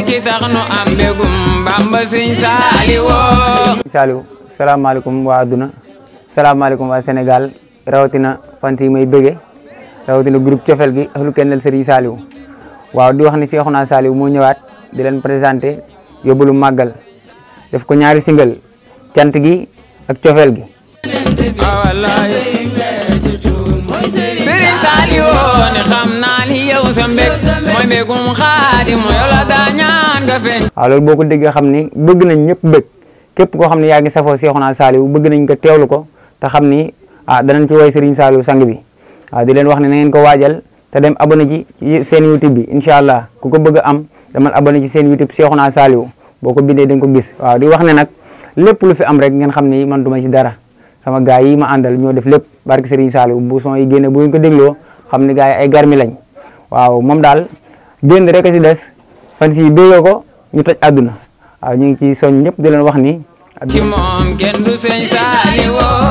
ki tax nu am mbégum Bamba Sëñ Saaliwoo Saliou salaamaaleykum waa adduna salaamaaleykum waa Sénégal rawatina fan yi may bëgge rawatina groupe cofel gi ahlu kennel Serigne Saliou waaw di wax ni Cheikhouna Saliou moo ñëwaat di leen présenté yóbbalu màggal def ko ñaari single cant gi ak cofel gi Sëriñ Saaliwoo ne xam naa ni yow sa mbég mooy mbégum Xaadim yow la daa ñaan nga feeñ waaw loolu boo ko déggee xam ni bëgg nañ ñëpp bëgg képp koo xam ne yaa ngi safoo Cheikhouna Saliou bëgg nañ ko teewlu ko te xam ni ah danañ ci woy Serigne Saliou sang bi waaw di leen wax ne na ngeen ko waajal te dem abonné ci ci seen YouTube bi incha allah ku ko bëgg a am demal abonné ci seen YouTube Cheikhouna Saliou boo ko bindee da nga ko gis waaw di wax ne nag lépp lu fi am rek ngeen xam ni man duma ci dara sama gars yi ma àndal ñoo def lépp barke Serigne Saliou bu son yi génne bu ngeen ko dégloo xam ni gars yi ay garmi lañ waaw moom daal génn rek a si des fan si déggoo ko ñu toj àdduna waaw ñu ngi ci soñ ñëpp di leen wax ni ci moom kenn du Sëñ Saaliwoo